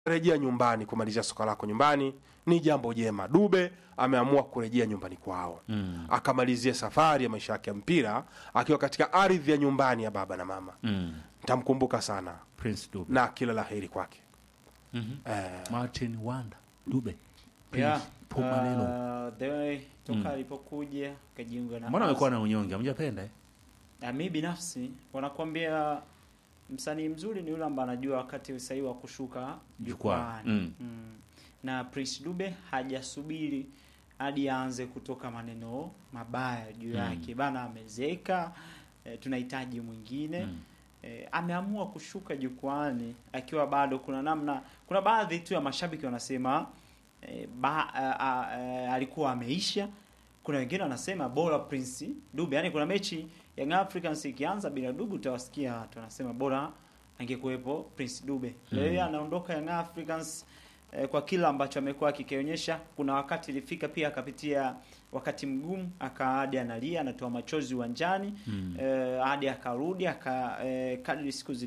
rejea nyumbani kumalizia soka lako nyumbani ni jambo jema. Dube ameamua kurejea nyumbani kwao Mm. akamalizia safari ya maisha yake ya mpira akiwa katika ardhi ya nyumbani ya baba na mama. Mm. Nitamkumbuka sana Prince Dube. na kila la heri kwake. Mhm. Eh, Martin Wanda Dube. Prince Yeah, Paul Manelo. uh, the way toka Mm. alipokuja kajiunga na Mbona amekuwa Azam. na unyonge? Hamjapenda eh? Na mi binafsi wanakwambia msanii mzuri ni yule ambaye anajua wakati sahihi wa kushuka Jukwaa. jukwani. Mm. Mm. Na Prince Dube hajasubiri hadi aanze kutoka maneno mabaya juu Mm. yake bana, amezeka e, tunahitaji mwingine Mm. e, ameamua kushuka jukwani akiwa bado kuna namna, kuna baadhi tu ya mashabiki wanasema e, ba, a, a, a, alikuwa ameisha. Kuna wengine wanasema bora Prince Dube, yani kuna mechi Young Africans ikianza bila Dube utawasikia watu wanasema bora angekuwepo Prince Dube. Leo yeye anaondoka Young Africans eh, kwa kila ambacho amekuwa akikionyesha. Kuna wakati ilifika pia akapitia wakati mgumu, akaadi analia, anatoa machozi uwanjani Mm. eh, hadi akarudi aka eh, kadri siku zili